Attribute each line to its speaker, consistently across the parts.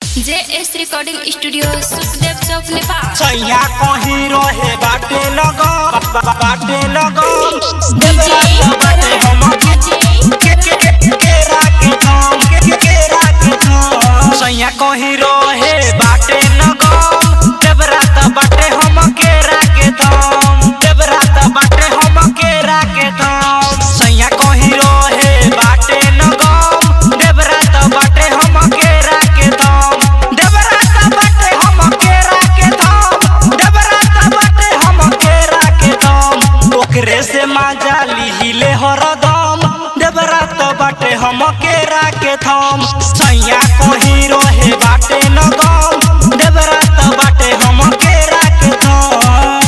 Speaker 1: जे S recording studio Sukhdev Chowk Nepal
Speaker 2: सैया कहीं रहे बाटे लगो बाटे लगो
Speaker 1: डीजे
Speaker 2: बाटे हम के के के केरा के धाम के के केरा के धाम सैया कहीं रहे बाटे लगो जब रात बाटे हम केरा के धाम जब रात बाटे हम केरा के धाम सैया कहीं रहे बाटे लगो जब रात बाटे हम केरा के धाम जब रात बाटे हम केरा के धाम जब रात बाटे हम केरा के धाम ओकरे से माजा लिहिले हरदम जब रात बाटे हम केरा के धाम सैया कहीं रहे बाटे लगम जब रात बाटे हम केरा के धाम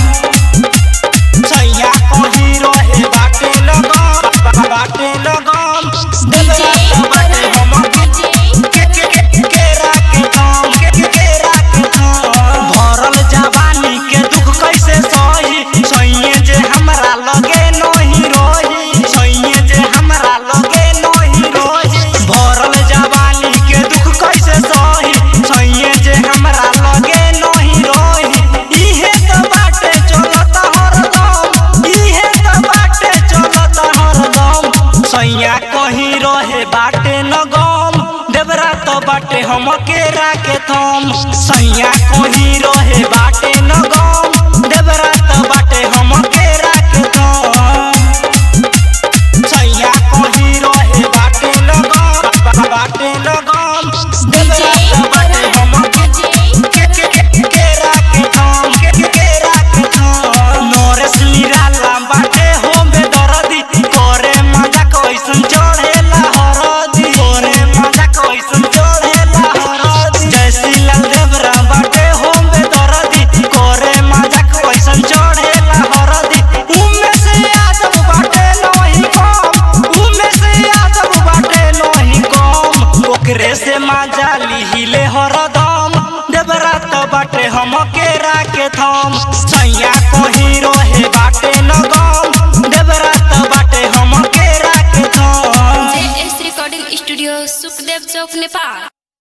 Speaker 2: सैया कहीं रहे बाटे लगम बाटे लगम जब रात बाटे हम के के के केरा के धाम के के केरा के धाम भरल जवानी के दुख कैसे सही सैये जे हमरा लगे नहीं रही सैये जे हमरा लगे नहीं रही भरल जवानी के दुख कैसे सही सैये जे हमरा लगे नहीं रही इहे तो बाटे चलत हरदम इहे तो बाटे चलत हरदम सैया कहीं रहे बाटे नगम देवरा तो बाटे हम केरा के थम सैया कहीं रहे बाटे नगम देवरा तो बाटे हम केरा के थम सैया कहीं रहे बाटे नगम बाटे नगम देवरा तो बाटे हम के के के केरा के थम के के केरा के थम नरेश निराला बाटे हो बे दरदी करे मजा कैसन चढ़ेला हरदी करे मजा कैसन चढ़ेला हरदी जैसी लाल देवरा बाटे हो बे दरदी करे मजा कैसन चढ़ेला हरदी उमे से आदम बाटे नहीं कम उमे से आदम बाटे नहीं कम ओकरे से मजा लिहिले हरदम देवरा तो बाटे हम केरा के थम सैया कहीं रहे बाटे न